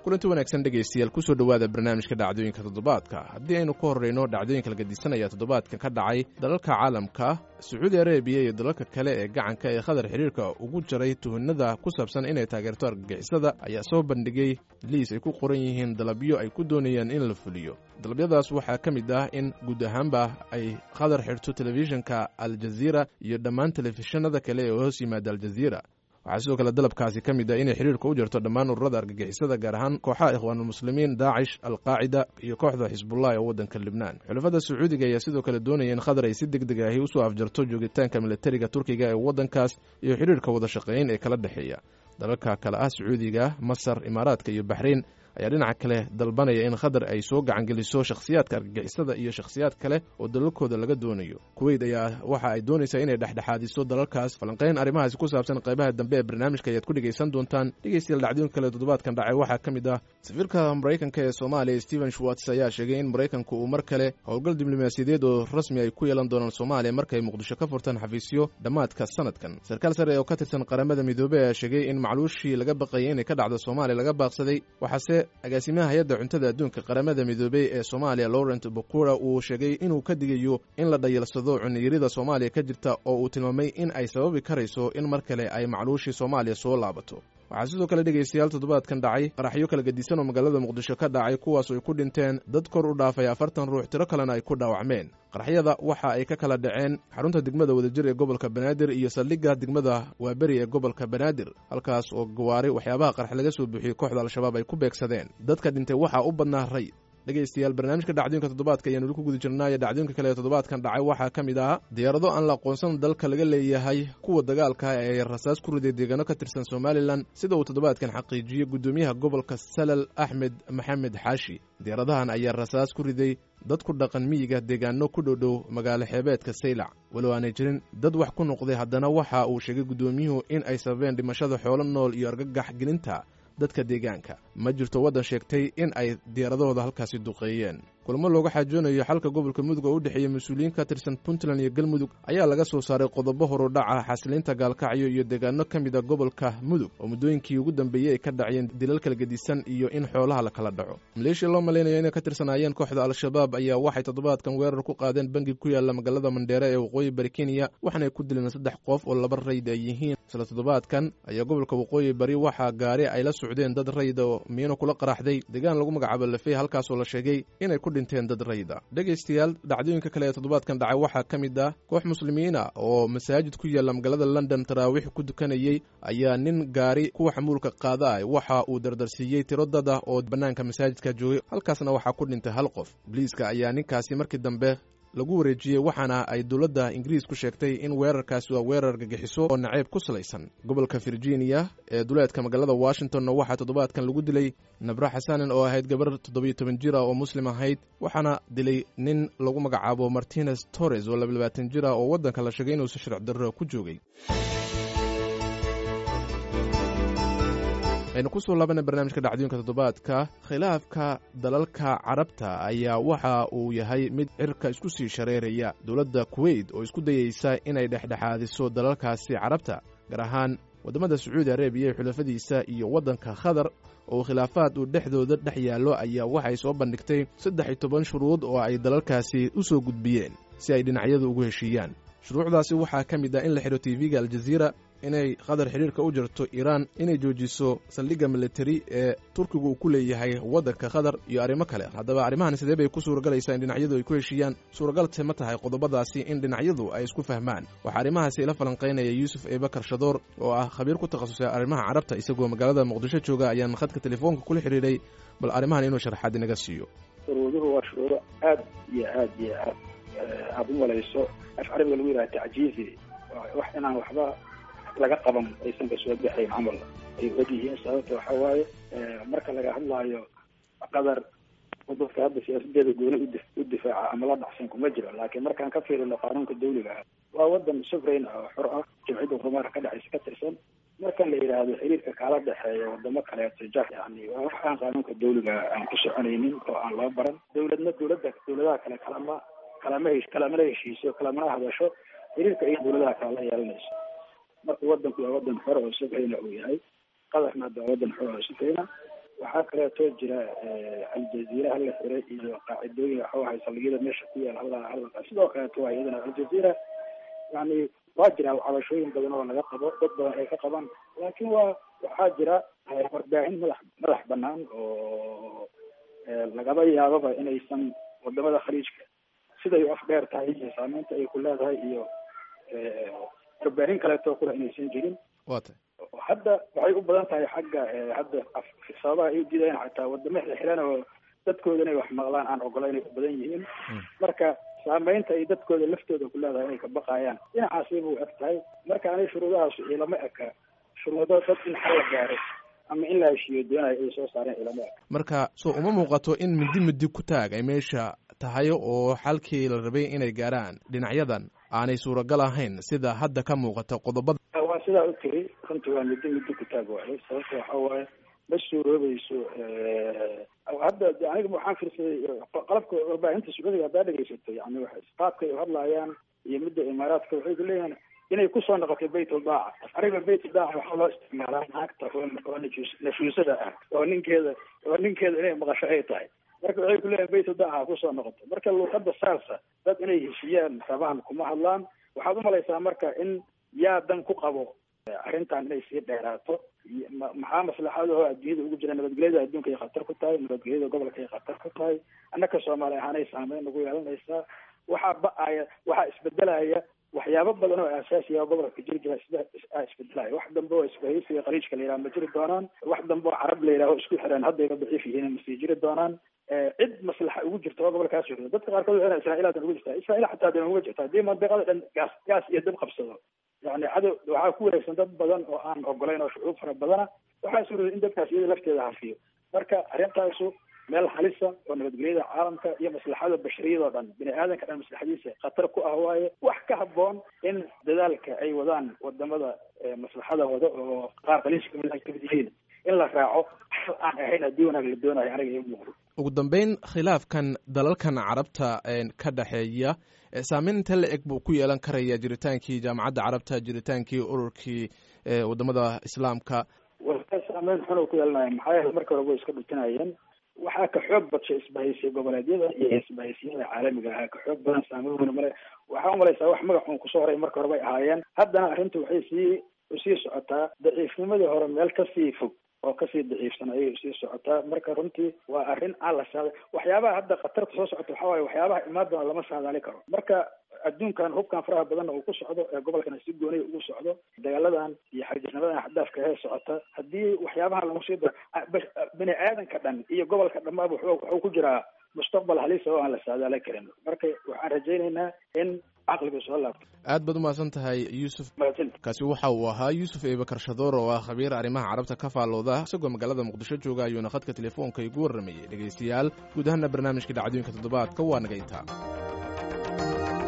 kulanti wanaagsan dhegaystayaal kusoo dhowaada barnaamijka dhacdooyinka toddobaadka haddii aynu ka horreyno dhacdooyinka lagadisanaya toddobaadka ka dhacay dalalka caalamka sacuudi arabiya iyo dalalka kale ee gacanka ee khadar xidhiirka ugu jaray tuhinada ku saabsan inay taageerto argagixisada ayaa soo bandhigay liis ay ku qoran yihiin dalabyo ay ku doonayaan in la fuliyo dalabyadaas waxaa ka mid ah in guud ahaanba ay khadar xidhto telefishinka aljaziira iyo dhammaan telefishinada kale ee hoos yimaada aljaziira waxaa sidoo kale dalabkaasi ka mid ah inay xidhiirka u jirto dhammaan ururada argagixisada gaar ahaan kooxaha ikhwaanulmuslimiin daacish alqaacida iyo kooxda xisbullah ee waddanka libnaan xulafada sacuudiga ayaa sidoo kale doonaya in khadar ay si deg deg ahi usoo afjarto joogitaanka militariga turkiga ee waddankaas iyo xidhiirka wada shaqeyn ee kala dhexeeya dalalka kale ah sacuudiga masar imaaraadka iyo baxrayn ayaa dhinaca kale dalbanaya in khadar ay soo gacangeliso shakhsiyaadka argagixisada iyo shakhsiyaad kale oo dalalkooda laga doonayo kuweyt ayaa waxa ay doonaysaa inay dhexdhexaadiso dalalkaas falanqayn arrimahaasi ku saabsan qaybaha dambe ee barnaamijka ayaad ku dhegaysan doontaan dhegaystayaal dhacdooyin kale toddobaadkan dhacay waxaa ka mid ah safiirka maraykanka ee soomaaliya stephen schwarts ayaa sheegay in maraykanku uu mar kale howlgal diblomaasiyadeed oo rasmi ay ku yeelan doonaan soomaaliya markay muqdisho ka furtaan xafiisyo dhammaadka sanadkan sarkaal sare oo ka tirsan qaramada midoobey ayaa sheegay in macluushii laga baqayay inay ka dhacdo soomaaliya laga baaqsaday waxaase agaasimaha hay-adda cuntada adduunka qaramada midoobey ee soomaaliya laurent bokura uu sheegay inuu ka digayo in la dhayalsado cuniyarida soomaaliya ka jirta oo uu tilmaamay in ay sababi karayso in mar kale ay macluushii soomaaliya soo laabato waxaa sidoo kale dhegaystayaal toddobaadkan dhacay qaraxyo kala gedisan oo magaalada muqdisho ka dhacay kuwaas ay ku dhinteen dad kor u dhaafay afartan ruux tiro kalena ay ku dhaawacmeen qaraxyada waxa ay ka kala dhaceen xarunta degmada wadajir ee gobolka banaadir iyo saldhigga degmada waaberi ee gobolka banaadir halkaas oo gawaari waxyaabaha qarax laga soo buuxiyey kooxda al-shabaab ay ku beegsadeen dadka dhintay waxaa u badnaa ray dhegaystayaal barnaamijka dhacdooyinka toddobaadka ayaan weli ku guda jirnaayo dhacdooyinka kale ee toddobaadkan dhacay waxaa ka mid ah diyaarado aan la aqoonsan dalka laga leeyahay kuwa dagaalka ee rasaas ku riday deegaano ka tirsan somalilan sida uu toddobaadkan xaqiijiyey guddoomiyaha gobolka salal axmed maxamed xaashi diyaaradahan ayaa rasaas ku riday dad ku dhaqan miyiga deegaano ku dhowdhow magaalo xeebeedka saylac walow aanay jirin dad wax ku noqday haddana waxa uu sheegay guddoomiyuhu in ay sababeen dhimashada xoolo nool iyo argagax gelinta dadka deegaanka ma jirto waddan sheegtay in ay diyaaradahooda halkaasi duqeeyeen kulamo looga xaajoonayo xalka gobolka mudug oo u dhexeeya mas-uuliyiin ka tirsan puntland iyo galmudug ayaa laga soo saaray qodobo horudhaca xasiliinta gaalkacyo iyo deegaano ka mid a gobolka mudug oo muddooyinkii ugu dambeeyey ay ka dhaciyeen dilal kala gedisan iyo in xoolaha la kala dhaco maleeshiya loo malaynayo inay ka tirsanaayeen kooxda al-shabaab ayaa waxay toddobaadkan weerar ku qaadeen bangi ku yaalla magaalada mandheere ee waqooyi bari kenya waxaanay ku dileen saddex qof oo laba rayd ay yihiin isla toddobaadkan ayaa gobolka waqooyi bari waxaa gaari ay la socdeen dad rayda oo miino kula qaraxday deegaan lagu magacaabo lafey halkaasoo la sheegay inay ku dhinteen dad rayda dhegaystayaal dhacdooyinka kale ee toddobaadkan dhacay waxaa ka mid ah koox muslimiina oo masaajid ku yaalla magaalada london taraawiix ku dukanayey ayaa nin gaari kuwa xamuulka qaada ah waxa uu dardarsiiyey tiro dad ah oo bannaanka masaajidka joogay halkaasna waxaa ku dhintay hal qof boliiska ayaa ninkaasi markii dambe lagu wareejiyey waxaana ay dowladda ingiriisku sheegtay in weerarkaasi waa weerar gagixiso oo naceeb ku salaysan gobolka virginia ee duleedka magaalada washingtonna waxaa toddobaadkan lagu dilay nabra xasanen oo ahayd gabar toddobiyo toban jir ah oo muslim ahayd waxaana dilay nin lagu magacaabo martinez torres oo labayabaatan jir ah oo waddanka la sheegay inuusi sharci darro ku joogay aynu kusoo laabana barnaamijka dhacdooyinka toddobaadka khilaafka dalalka carabta ayaa waxa uu yahay mid cirka isku sii shareeraya dowladda kuweyt oo isku dayeysa inay dhexdhexaadiso dalalkaasi carabta gaar ahaan waddamada sacuudi arabiya ee xulafadiisa iyo waddanka khadar oo khilaafaad uu dhexdooda dhex yaallo ayaa waxay soo bandhigtay saddex iyo toban shuruud oo ay dalalkaasi u soo gudbiyeen si ay dhinacyadu ugu heshiiyaan shuruucdaasi waxaa ka mid ah in la xidho tv-ga aljaziira inay khadar xidhiirka u jirto iiraan inay joojiso saldhigga militari ee turkigu uu ku leeyahay waddanka khadar iyo arrimo kale haddaba arrimahan sidee bay ku suuragalaysaa in dhinacyadu ay ku heshiiyaan suuragalse ma tahay qodobadaasi in dhinacyadu ay isku fahmaan waxaa arrimahaasi ila falanqaynaya yuusuf eebakar shadoor oo ah khabiir ku takhasusay arrimaha carabta isagoo magaalada muqdisho jooga ayaan khadka telefoonka kula xidhiidhay bal arrimahan inuu sharxaad inaga siiyo shuruuduhu waa shuruudo aad iyo aad iyo aad aada u malayso af carabiga lagu yidhaha tacjiizi wax inaan waxba laga qaban aysan ka soo baxayn camal ay og yihiin sababta waxa waaye marka laga hadlaayo qadar dadka hadda siyaasadeeda gooni u difaaca ama la dhacsan kuma jiro laakiin markaan ka fiirino qaanuunka dawliga ah waa wadan sufrayn ah oo xor ah jimcida horumarka ka dhexaysa ka tirsan marka la yidhaahdo xiriirka kala dhexeeya wadamo kaleeto ja yani waa wax aan qaanuunka dawliga aan ku soconaynin oo aan loo baran dawladna dawladda dawladaha kale kalama kalama hesh kalamana heshiiso kalamana hadasho xiriirka iyo dawladaha kale la yeelanayso marka wadanku waa wadan xor oo sufrayna uu yahay qadarna hadda waa wadan xor oo sufrayna waxaa kaleeto jira aljaziira hala xiray iyo qaacidooyin waxa wahay saldhigyada meesha ku yaal hala hala sidoo kaleeto waa iyadana aljaziira yani waa jira cabashooyin badan oo laga qabo dad badan ay ka qabaan laakiin waa waxaa jira warbaahin madax madax banaan oo lagaba yaababa inaysan wadamada khaliijka siday u afdheer tahay iyo saameynta ay ku leedahay iyo warbaahin kaleeto kula inaysan jirin wa tay hadda waxay u badan tahay xagga hadda sababaha ay udiidayaan xataa wadamo xirxiran oo dadkooda inay wax maqlaan aan ogolayn ay u badan yihiin marka saameynta ay dadkooda laftooda ku leedahay inay ka baqayaan dhinacaasi buu eg tahay marka anay shuruudahaas ilama eka shuruudo dad in xal la gaaro ama in la heshiiyo doonayo ay soo saareen ilama eka marka so uma muuqato in midi midi ku taag ay meesha tahay oo xalkii la rabay inay gaaraan dhinacyadan aanay suuragal ahayn sida hadda ka muuqata qodobada waa sidaa u tiri runtii waa midi midi ku taag waayo sababta waxa waaye ma suuroobayso hadda aniga waxaan fiirsaday qalabka warbaahinta sacuudiga haddaa dhegeysato yani qaabka ay hadlaayaan iyo midda imaaraadka waxay ku leeyihiin inay kusoo noqotay bayt daaca aniga bayt daaca waxaa loo isticmaalaa naagta oo nafuusada ah oo ninkeeda oo ninkeeda inay maqasho ay tahay marka waxay kuleeyihin bayt daaca kusoo noqotay marka luuqada saasa dad inay heshiiyaan rabaan kuma hadlaan waxaad umalaysaa marka in yaa dan ku qabo arrintan inay sii dheeraato maxaa maslaxadaho adduunyada ugu jira nabadgelyada adduunka ay khatar ku tahay nabadgelyada gobolka ay khatar ku tahay annaka soomaali ahaanay saameyn ugu yeelanaysaa waxaa ba-aya waxaa isbedelaya waxyaabo badan oo aasaasiya gobolka jiri jira sida isbedelaya wax dambe oo isbahaysiga khaliijka la yidhaha ma jiri doonaan wax dambe oo carab la yidhaho isku xireen haddayba daciif yihiin ma sii jiri doonaan cid maslaxa ugu jirta oo gobolkaas jooga dadka qaarkood waxay israa'iilaadan ugu jirtaa israa'iil xataa dee uga jirta haddii mandiqada dhan gaas gaas iyo dab qabsado yani cadow waxaa ku wareegsan dad badan oo aan ogolayn oo shucuub fara badana waxaa suurooday in dadkaas iyada lafteeda hafiyo marka arrintaasu meel halisa oo nabadgelyada caalamka iyo maslaxada bashariyadoo dhan bini aadanka dhan maslaxadiisa khatar ku ah waaye wax ka haboon in dadaalka ay wadaan wadamada maslaxada wada oo qaar khaliijka kamid ay kamid yihiin in la raaco xal aan ahayn haddii wanaag la doonayo aniga ii muuqdo ugu dambeyn khilaafkan dalalkan carabta ka dhexeeya saameyn inta la eg buu ku yeelan karaya jiritaankii jaamacadda carabta jiritaankii ururkii wadamada islaamka saameyn xun ku yeelanaya maxaa yeele marka hore way iska dhutinayeen waxaa ka xoog badshay isbahaysiya goboleedyada iyo isbahaysiyada caalamiga ahaa ka xoog badan saameyn weyn male waxaa umalaysaa wax magac uun kusoo horay marka hore bay ahaayeen haddana arrintu waxay sii usii socotaa daciifnimadii hore meel kasii fog oo kasii daciifsan ayay usii socotaa marka runtii waa arrin aan la saada waxyaabaha hadda khatarta soo socota waxaa waaye waxyaabaha imaan doona lama saadaali karo marka adduunkan hubkan faraha badanna uu ku socdo ee gobolkana si gooniya ugu socdo dagaaladan iyo xarjisnimadan xadaafka hee socota haddii waxyaabahan lagu sii daro bini aadanka dhan iyo gobolka dhammaaba wuxuu ku jiraa mustaqbal halisa oo aan la saadaali karin marka waxaan rajaynaynaa in caqliga soo laabto aad baad umahadsan tahay yuusuf kaasi waxa uu ahaa yuusuf ebakar shadoor oo ah khabiir arrimaha carabta ka faallooda isagoo magaalada muqdisho jooga ayuuna khadka telefoonka igu warramayay dhegaystayaal guud ahaana barnaamijka dhacdooyinka toddobaadka waa naga intaa